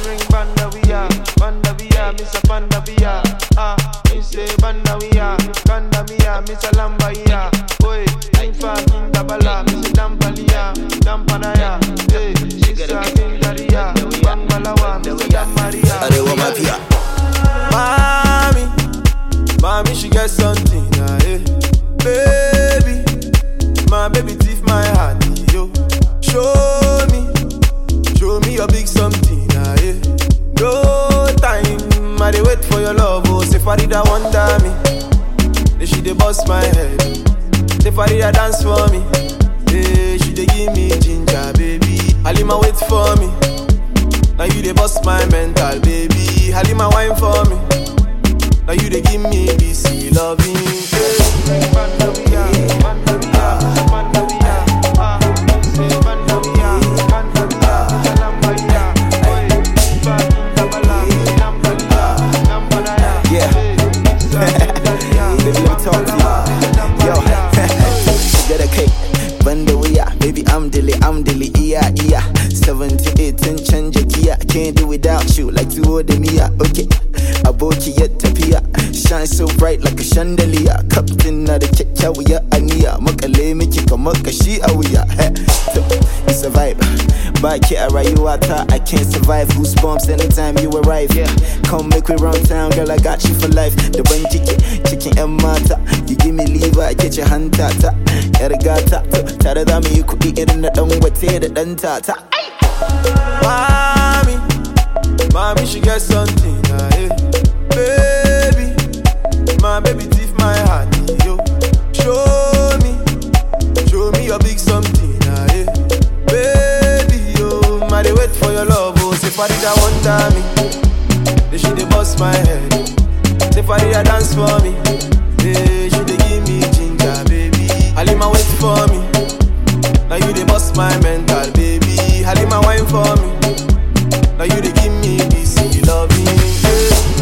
bring Bandavia, Bandavia, Miss a Bandavia. Ah, me say Bandavia, Bandavia, Miss a Lambaya. Oi, King Fa, King Dabala, Miss Dampalia, Dampanaya. Hey, she's a King Daria, Bangalawa, Miss Damaria. Arewa Mafia. Mommy, mommy, she get something, ah, eh. Baby, my baby thief my heart, yo. Show me, show me your big something, ah, eh. No time, I dey wait for your love, oh. Say Farida wonder me, then she dey bust my head. Say Farida dance for me, hey, she dey give me ginger, baby. Halima wait for me. Now you dey bust my mental, baby. Halima wine for me. Now you dey give me this loving. Yeah. Baby, let me talk to you. Yo, get a cake. Banda wuya, baby, I'm dilly, I'm dilly, yeah, yeah. 78 and change a Kia. Can't do without you, like two of them, yeah. Okay, aboki yet tapia. Shine so bright like a chandelier. Captain na da kyakkyawiya aniya. Makale miki kamar kashi a wuya. Heh, to, It's a vibe. Back here, rayuwa ta, I can't survive. Goosebumps anytime you arrive. Yeah, come make we run town, girl. I got you for life. The ban kike, cikin yan mata. You give me liver, I get your hand tata. Yar gata, tare da mu yi kuɗi irin na ɗan wate da ɗan tata. Mommy, mommy, she get something, ah, eh. Baby, my baby thief my heart, yo. Show me, show me your big something, ah, eh. Baby, yo, I dey wait for your love, oh. Say Farida wonder me, then she dey bust my head. Say Farida dance for me, hey, she dey give me ginger, baby. Halima wait for me. Now you dey bust my mental, baby. Halima wine for me. Now you dey give me this loving.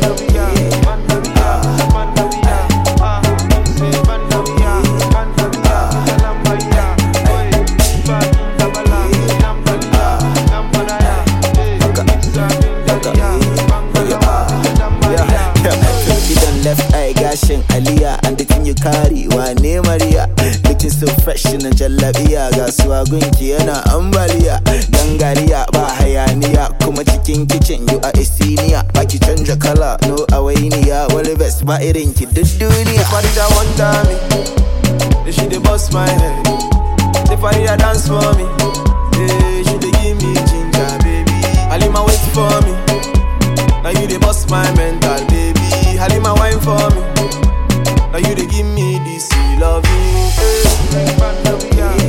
Idan left eye gashin Aliya and the thing you carry wane Maria looking so fresh in a jallabiya ga gunki yana ambaliya gangariya ba hayaniya kuma cikin kitchen you are a senior baki canja kala no awainiya wani best ba irin ki duk duniya Farida wonder me, then she dey bust my head. Say Farida dance for me, hey, she dey give me ginger, baby. Halima wait for me, now you dey bust my mental, baby. Halima wine for me, now you dey give me this loving. Hey.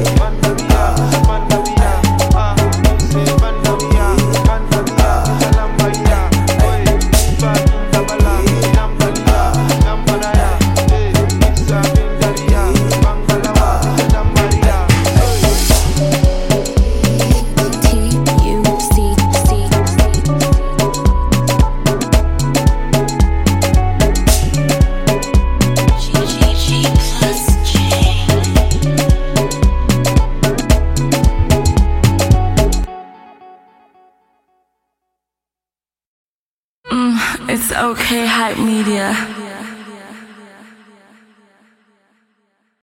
It's okay, hype media.